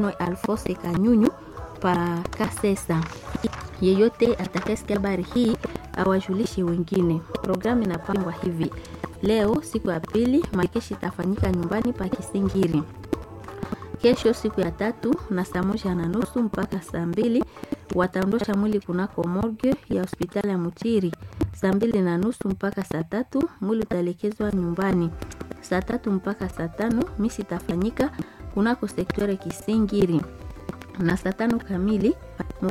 Alfose Kanyunyu pa Kasesa. Yeyote atakayesikia habari hii awajulishe wengine. Programu inapangwa hivi: leo siku ya pili, makeshi itafanyika nyumbani pa Kisingiri. Kesho siku ya tatu na saa moja na nusu mpaka saa mbili wataondosha mwili kunako morgue ya hospitali ya Mutiri. Saa mbili na nusu mpaka saa tatu mwili utaelekezwa nyumbani. Saa tatu mpaka saa tano misi itafanyika kunako sektore Kisingiri na saa tano kamili